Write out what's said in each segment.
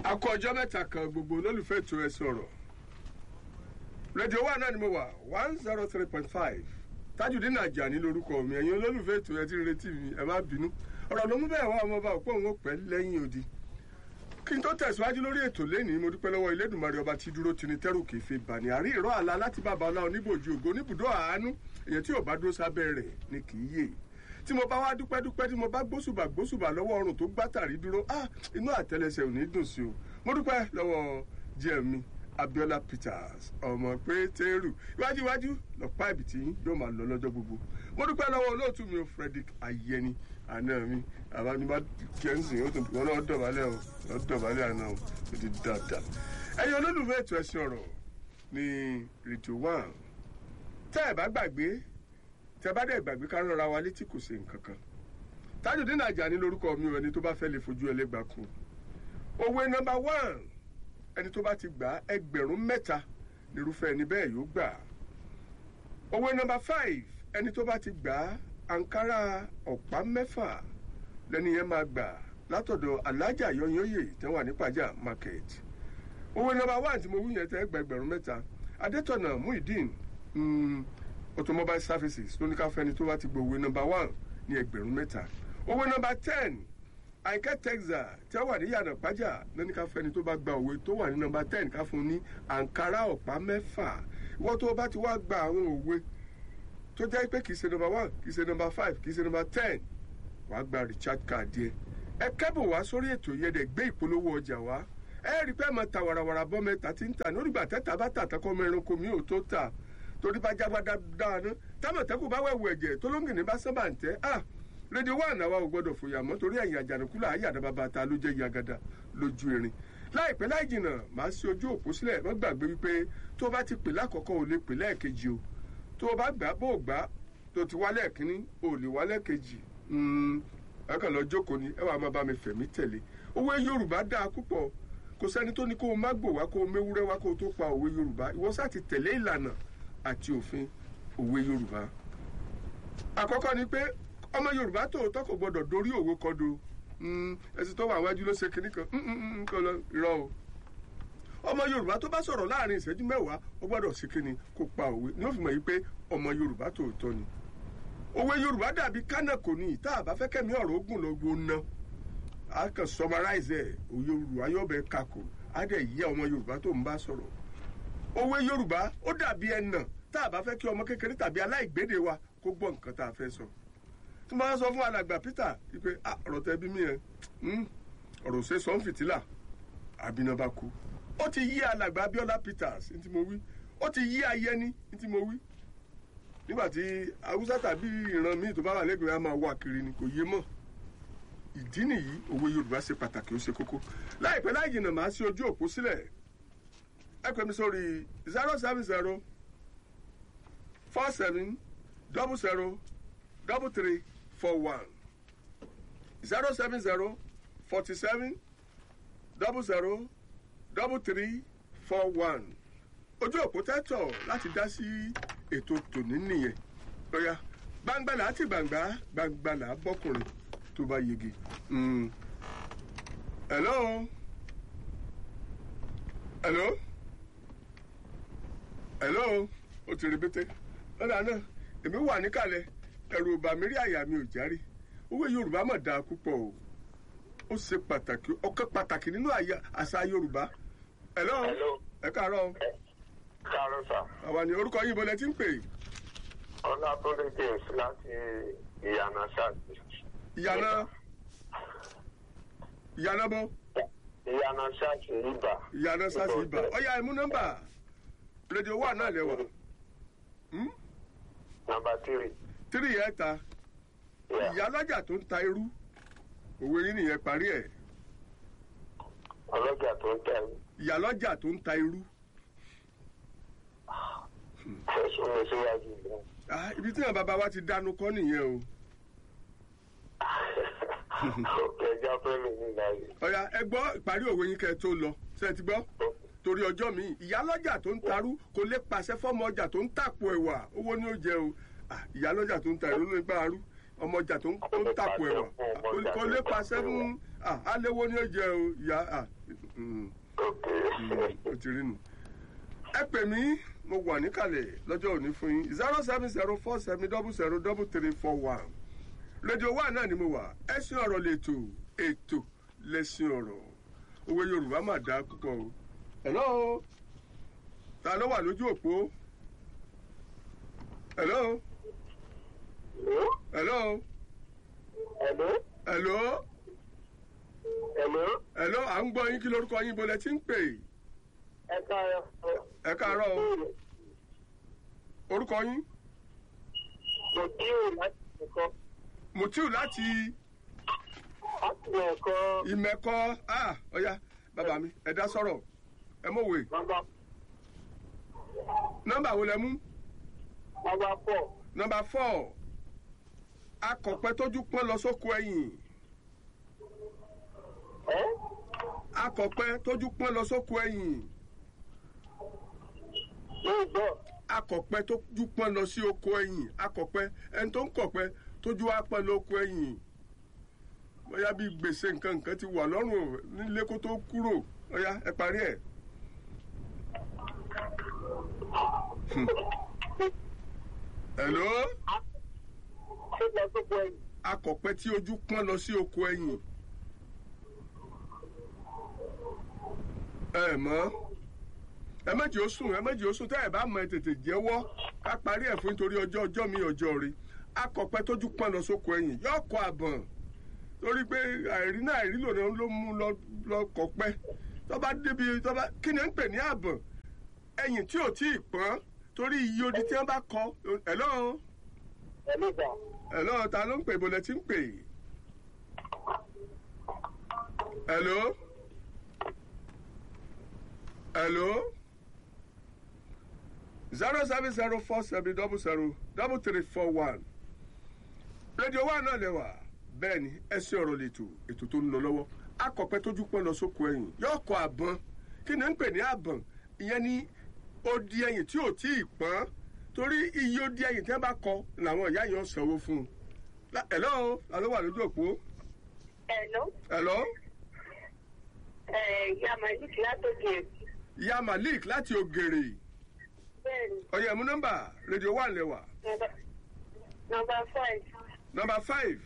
akọ ọjọ́ mẹ́ta kan gbogbo olólùfẹ́ ètò ẹ sọ̀rọ̀ rédíò wa náà ni mo wà one zero three point five Tajudeen Ajani lórúkọ mi ẹ̀yin olólùfẹ́ ètò ẹ ti ń retí mi ẹ má bínú ọ̀rọ̀ ló mú bẹ́ẹ̀ wá ọmọọba òpó òun ó pẹ́ lẹ́yìn odi kí n tó tẹ̀síwájú lórí ètò lẹ́nìí mo dúpẹ́ lọ́wọ́ Elédùmarè ọba tí dúró tini tẹ́rù kì í fi bà ní àrí ìró àlá láti bàbá ọlá oníbòjú ògo oníbùdó àánú èyàn tí ò bá dúró sábẹ́ rẹ̀ ni kì í yè tí mo bá wá dúpẹ́ dúpẹ́ tí mo bá gbósùbà gbósùbà lọ́wọ́ ọrùn tó gbátàrí dúró ah inú àtẹlẹsẹ̀ ò ní dùn sí o mo dúpẹ́ lọ́wọ́ jẹ́mi Abiola Peters ọmọ pétérù iwájú iwájú lọ́pàá ibi tí yóò máa lọ lọ́jọ́ gbogbo mo dúpẹ́ lọ́wọ́ olóòtú mi Frederick Ayẹni àná mi àbánibá kẹ́ńsìn ó tún wọn náà dọ̀bálẹ̀ o wọn dọ̀bálẹ̀ àná o ó ti dáadáa ẹ̀yin olólùfẹ́ ètò ẹ̀sìn ọ̀rọ̀ ní rédíò one tẹ́ ẹ̀ bá gbàgbé tẹ́ bá dẹ̀ gbàgbé ká rọra wa létí kò ṣe nǹkan kan Tajudeen Ajani lórúkọ mi ò ẹni tó bá fẹ́ lè fojú ẹlẹ́gbàá kù òwe nọ́mbà one ẹni tó bá ti gbà ẹgbẹ̀rún mẹ́ta nírúfẹ́ ẹni bẹ́ẹ̀ yóò gbà òwe nọ́mbà five ẹni tó bá ti gbà ankara ọ̀pá mẹ́fà lẹ́ni yẹn máa gbà látọ̀dọ̀ alájà yọnyọ́yè tẹ́ wà ní pàjá market òwe nọ́mbà one tí mo wí yẹn tẹ́ gba ẹgbẹ̀rún mẹ́ta adétọ̀nà muhyiddin automobile services ló ní ká fẹ́ni tó bá ti gbọ́ òwe nọ́mbà one ní ẹgbẹ̀rún mẹ́ta òwe nọ́mbà ten àìkẹ́ texas tí ó wà ní yànà pàjá lẹ́ni ká fẹ́ni tó bá gba òwe tó wà ní nọ́mbà ten ká fún un ní ankara ọ̀pá mẹ́fà ìwọ́n tó bá ti wá gba àwọn òwe tó jẹ́ pé kì í ṣe nọ́mbà one kì í ṣe nọ́mbà five kì í ṣe nọ́mbà ten wàá gba richard card yẹ ẹ kẹ́bùn wá sórí ètò yẹn dẹ̀ gbé ìpolówó ọjà wá ẹ rí i pé ẹ máa ta wàràwàrà bọ́ mẹ́ta tí ń tà ní orígbà tẹ́ta bá tà tẹ́kọ́ ọmọ ẹranko mi ò tó tà torí bá jágbá dáadáa támọ̀tẹ́kù bá wẹ̀wù ẹ̀jẹ̀ tó lóńgìní bá sábà ń tẹ́ ah rédíò wà náà wa ò gbọ́dọ̀ fòyà mọ́ torí ẹ̀yìn àjànàkú là á yàdá bàbá ta ló jẹ́ yagada lójú erin láìpẹ́ láì jìnnà màá sí ojú òpó sílẹ̀ má gbàgbé wípé tó o bá ti pè lákọ̀ọ́kọ́ ò lè pè lẹ́ẹ̀kejì o tó o bá gbà bó o gbà tó ti wá lẹ́ẹ̀kínní ò lè wá lẹ́ẹ̀kejì ẹ̀kan lọ jókòó ni ẹ wàá máa bá mi fẹ̀mí tẹ̀lé òwe Yorùbá dáa púpọ̀ kò sẹ́ni tó ní kó o má gbò wá kó o méwúrẹ́ wá kó o tó pa òwe Yorùbá ìwọ sá ti tẹ̀lé ìlànà àti òfin òwe Yorùbá àkọ́kọ́ ni pé ọmọ Yorùbá tòótọ́ kò gbọdọ̀ dorí òwe kọdo ẹsìn tó wà wájú ló ṣe kinní kan nǹkan lọ irọ́ o ọmọ Yorùbá tó bá sọ̀rọ̀ láàrin ìṣẹ́jú mẹ́wàá ó gbọ́dọ̀ ṣe kinní kó pa òwe ní ó fi mọ̀ yí pé ọmọ Yorùbá tòótọ́ ni òwe Yorùbá dàbí kánà kò ní ìta àbá fẹ́ kẹ́mi ọ̀rọ̀ ogun lọ gbóná a kàn summarize ẹ̀ òye Yorùbá yóò bẹ kakò á dẹ̀ yẹ ọmọ Yorùbá tó ń bá sọ̀rọ̀ òwe Yorùbá ó dàbí ẹnà tá àbá fẹ́ kí ọmọ kékeré tàbí aláìgbédè wa kó gbọ́ nǹkan tá a fẹ́ sọ tí mo bá sọ fún alàgbà Peter pé ọ̀rọ̀ tẹ bí mi yẹn ọ̀rọ̀ ṣe sọ ń fìtílà àbínabá kú ó ti yí alàgbà Abiola Peters ní tí mo wí ó ti yí Ayẹni ní tí mo wí nígbà tí haúsá tàbí ìran míì tó bá wà lẹ́gbẹ̀ẹ́ á máa wà kiri ni kò yé mọ́ ìdí nìyí òwe Yorùbá ṣe pàtàkì ó ṣe kókó láìpẹ́ láì jìnnà màá sí ojú òpó sílẹ̀ ẹ pè mí sórí zero seven zero four seven double zero double three four one zero seven zero forty seven double zero double three four one ojú òpó tẹ́tọ̀ láti dá sí ètò tòní nìyẹn lọ́yà gbangbala àti gbangba gbangbala bọ́kùnrin tó bá yege. hello hello hello o ti rebete lọ́dà náà èmi wà níkàlẹ̀ ẹ̀rù ọba mi rí àyà mi ò járe òwe yorùbá mà dáa púpọ̀ o ó ṣe pàtàkì ọ̀kan pàtàkì nínú àṣà yorùbá hello ẹ káàárọ̀ káàárọ̀ sà. àwa ni orúkọ yìí bọ́lẹ̀ tí ń pè. ọlátúndé james láti ìyànà ṣáàtì. ìyànà ìyànà bọ́. ìyànà ṣáàtì ibà. ìyànà ṣáàtì ibà ọ̀yà ẹ̀mú nọ́mbà rédíò wà náà lẹ́wà. nọ́mbà tírì. tírì yẹn ta ìyálọ́jà tó ń ta irú òwe yín nìyẹn parí ẹ̀. ọlọ́jà tó ń ta irú. ìyálọ́jà tó ń ta irú. fẹ̀sùn mi síwájú ìlú. ibi tí àwọn bàbá wa ti dánu kọ́ nìyẹn o. òkè ẹja fẹ́mi ní ìlàyé. ọ̀yà ẹ gbọ́ ìparí òwe yín kẹ́ ẹ tó lọ ṣe é ti gbọ́ torí ọjọ́ mi ìyálọ́jà tó ń tarú kò lè pàṣẹ fọ́mọ ọjà tó ń tàpò ẹ̀wà owó ni ó jẹ o ìyálọ́jà tó ń ta ìlú ló ń gbá arú ọmọ ọjà tó ń tàpò ẹ̀wà kò lè pàṣẹ fún aléwo ni ó jẹ o ìyá Mm, ok mm, ó ti rí nu. ẹ pè mí mo wà níkàlẹ̀ lọ́jọ́ òní fún yín zero seven zero four seven double zero double three four one rédíò wa náà ni mo wà ẹ̀sìn ọ̀rọ̀ lètò ètò lẹ́sìn ọ̀rọ̀ òwe yorùbá mà dá púpọ̀ o. hello ta ló wà lójú òpó hello hello hello hello hello hello à ń gbọ́ yín kí lórúkọ yín bolẹ̀ tí ń pè ẹ káàárọ̀ ẹ káàárọ̀ o orúkọ yín mo kí o láti ẹ̀kọ́ mutiu láti láti ẹ̀kọ́ ìmẹ̀kọ ah ọ̀ya bàbá mi ẹ dá sọ̀rọ̀ ẹ mọ̀wé nọ́mbà nọ́mbà wo lẹ mú nọ́mbà four nọ́mbà four akọ̀pẹ́ tójú pọ́n lọ sóko ẹ̀yìn ẹ́ akọ̀pẹ́ tójú pọ́n lọ sóko ẹ̀yìn yóò gbọ́ akọ̀pẹ́ tójú pọ́n lọ sí oko ẹ̀yìn akọ̀pẹ́ ẹni tó ń kọ̀pẹ́ tójú wá pọ́n lọ oko ẹ̀yìn bóyá bí gbèsè nǹkan nǹkan ti wà lọ́rùn nílé kó tó kúrò ọ̀ya ẹ parí ẹ̀. Hmm. hello ṣé lọ sóko ẹ̀yìn akọ̀pẹ́ tí ojú pọ́n lọ sí oko ẹ̀yìn. ẹ mọ̀ ẹ méjì ó sùn ẹ méjì ó sùn tẹ́ ẹ bá mọ ẹ tètè jẹ́wọ́ ká parí ẹ̀ fún nítorí ọjọ́ ọjọ́ mi ọjọ́ rí akọ̀pẹ́ tójú pọ́n lọ sóko ẹ̀yìn yóò kọ àbọ̀n torí pé àìrí náà àìrí lòdì ló mú lọ lọ kọ̀pẹ́ tó bá débi tó bá kí ni ń pè ní àbọ̀n ẹ̀yìn tí ò tí ì pọ́n torí iye odi tí wọ́n bá kọ ẹ̀ lọ́hùn ẹ̀lú ìgbà Hello, ta ló ń pè bọ́lẹ̀ tí ń pè? Hello? Hello? zero seven zero four seven double zero double three four one. rédíò wa náà lẹ́wà bẹ́ẹ̀ ni ẹsẹ̀ ọ̀rọ̀ lètò ètò tó ń lọ lọ́wọ́ akọ̀pẹ́ tójú pọ́n lọ sóko ẹ̀yìn yóò kọ àbọ̀n kí ni ń pè ní àbọ̀n ìyẹn ni odi ẹ̀yìn tí ò tí ì pọ́n torí iye odi ẹ̀yìn tí wọ́n bá kọ làwọn ìyá yẹn sanwó fún un. La- hello ta ló wà lójú òpó Hello, hello ẹ̀ ìyá Malik látòkè. ìyá malik láti ògèrè Bẹ́ẹ̀ni, ọ̀yẹ̀ mú nọ́mbà rédíò wà lẹ́wà nọmba- nọmba five. nọ́mbà five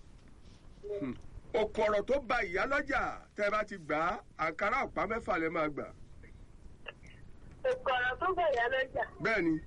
òkòrò tó ba ìyá lọ́jà tẹ́ ẹ bá ti gbà á àǹkárá ọ̀pá mẹ́fà lẹ́ máa gbà Òkọ̀rọ̀ tó bẹ̀yà lọ́jà. bẹ́ẹ̀ ni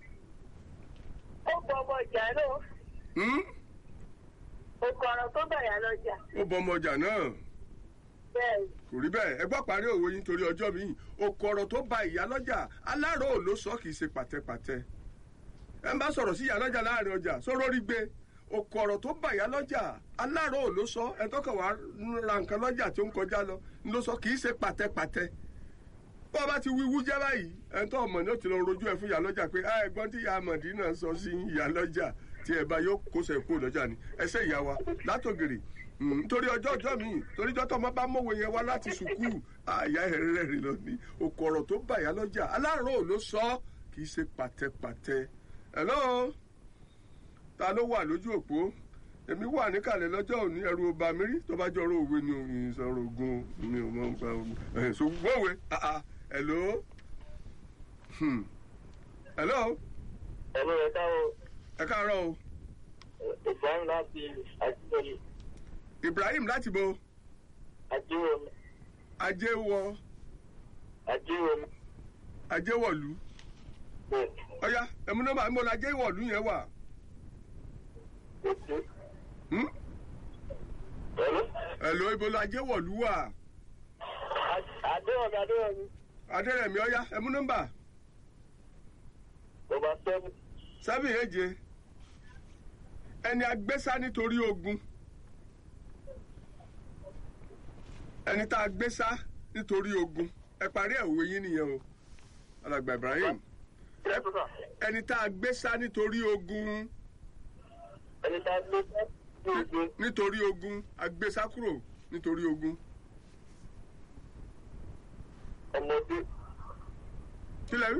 Ó bọ ọmọ ìjà náà. hmm? Òkọ̀rọ̀ tó bẹ̀yà lọ́jà. ó bọ ọmọ ọjà náà Bẹ́ẹ̀ni, kò rí bẹ́ẹ̀ ẹ gbọ́ parí òwe yín torí ọjọ́ mi òkòrò tó ba ìyá lọ́jà alárò ló sọ kì í ṣe pàtẹ́pàtẹ́ ẹ ń bá sọ̀rọ̀ sí ìyá lọ́jà láàrin ọjà sọ̀rọ̀ rí gbé òkòrò tó ba ìyá lọ́jà alárò ló sọ ẹ tọ́kọ̀ wá ra nǹkan lọ́jà tó ń kọjá lọ ló sọ kì í ṣe pàtẹ́pàtẹ́ bó o bá ti wíwú jẹ́ báyìí ẹ tó ọmọ ní ó ti lọ rojú ẹ fún ìyá lọ́jà pé "Ah, ẹ̀gbọ́n tí ìyá amọ̀dí náà sọ sí ìyá lọ́jà tí ẹ bá yóò kó sẹ̀ kúrò lọ́jà ni ẹsẹ̀ ìyá wa látògèrè Mm, nítorí ọjọ́ ọjọ́ mi torí ọjọ́ tọmọ bá mọ̀wé yẹn wá láti sùkúù àyà ẹ̀rẹ́ rẹ̀ lọ ní okòrò tó bà yá lọ́jà aláàárọ̀ ló sọ ọ́, kì í ṣe pàtẹ́pàtẹ́ hello ta ló wà lójú òpó èmi wà níkàlẹ̀ lọ́jọ́ òní ẹ̀rù ọba mi rí tó bá jọrọ òwe ni òun ìsọ̀rọ̀ ogun mi ò mọ̀ nípa ogun ẹ̀ ṣùgbọ́n òwe ah, ah, hello Hmm. hello ẹ̀lú ẹ̀ káàárọ̀ ẹ káàárọ̀ o ìbámu láti àjíwọ̀lú Ibrahim láti bo àjíwọ̀lú ajéwọ àjíwọ̀lú ajéwọ̀lú bẹ́ẹ̀ ọ̀ya ẹ̀mú nọ́mbà ń bọ̀ ní ajéwọ̀lú yẹn wà. òkú Hmm? ẹ̀lú Hello, ibo la jẹ́ wọ̀lú wà? àdéhùn àdéhùn Adérẹ̀mí ọ̀yá ẹmú nọ́mbà nọmba seven sẹ́fì èje. Ẹni agbésá nítorí ogun. Ẹni tá a gbésá nítorí ogun. Ẹ parí ẹ̀ òwe yín nìyẹn o. Alàgbà Ibrahim. kílẹ̀ tó sà Ẹni tá a gbésá nítorí ogun. ẹni tá a gbé ní ogun Nítorí ogun. Agbésá kúrò nítorí ogun. ọmọdé Kí lẹ rí?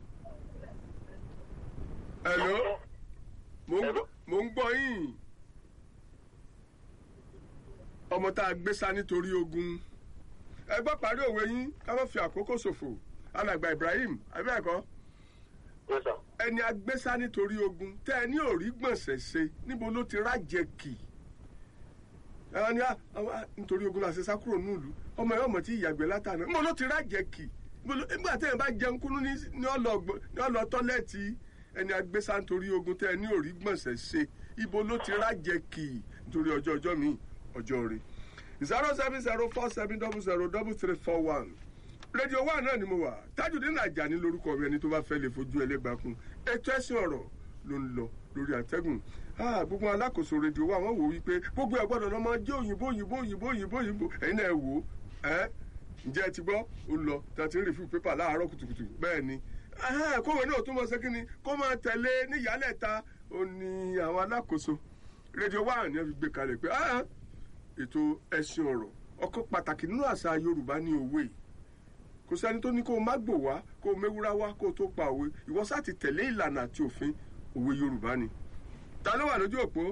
Hello. Mo ń gbọ́- mo ń gbọ́ yín. Ọmọ tá a gbé sá nítorí ogun. ẹ gbọ́ parí òwe yín ká má fi àkókò ṣòfò alàgbà ibrahim abẹ́ẹ̀kọ́ Yes, sir. ẹni agbésá nítorí ogun tẹ ẹ ní òrí gbọ̀nsẹ̀ ṣe níbo ló ti rájẹ kì ẹ̀rọ ni àwọn ah, nítorí ogun la ṣe sá kúrò nílùú ọmọ ẹ̀ ọmọ tí ìyàgbẹ́ látàná níbo ló ti rájẹ kì níbo ló- nígbà tẹ́ ẹ bá jẹun kúnú ní ní ọlọ- ní ọlọ tọ́lẹ́ẹ̀tì ẹni agbésá nítorí ogun tẹ ẹ ní òrí gbọ̀nsẹ̀ ṣe ibo ló ti rájẹ kì nítorí ọjọ́ ọjọ́ mi ọjọ́ rẹ̀ zero seven zero four seven double zero double three four one rédíò wa náà ni mo wà Tajudeen Ajani lórúkọ mi ẹni tó bá fẹ́ lè fojú ẹlẹ́gbàá kún ètò ẹ̀sìn ọ̀rọ̀ ló ń lọ lórí àtẹ́gùn Ah, gbogbo alákòóso rédíò wa wọ́n wò wípé gbogbo ẹ̀ gbọ́dọ̀ lọ́mọ jẹ́ òyìnbó òyìnbó òyìnbó òyìnbó òyìnbó ẹ̀yin náà ẹ wò ó ẹ́ ǹjẹ́ ẹ ti gbọ́ ó lọ tàti ń rìfú pépà láàárọ̀ kùtùkùtù bẹ́ẹ̀ ni Ẹhẹ́n, kówé náà tún mọ sí kínni kó máa tẹ̀lé níyàlẹ́ta ó ní àwọn alákòóso rédíò wa ni wọ́n fi gbé kalẹ̀ pé ah, ètò ẹ̀sìn ọ̀rọ̀ ọkọ̀ pàtàkì nínú àṣà Yorùbá ní òwe yìí kò sẹ́ni tó ní kó o má gbò wá kó o méwúrá wá kó o tó pa òwe ìwọ sá ti tẹ̀lé ìlànà àti òfin òwe Yorùbá ni. ta ló wà lójú òpó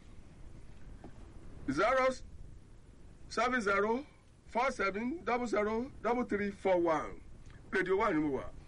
zero seven zero four seven double zero double three four one rédíò wà ní mo wà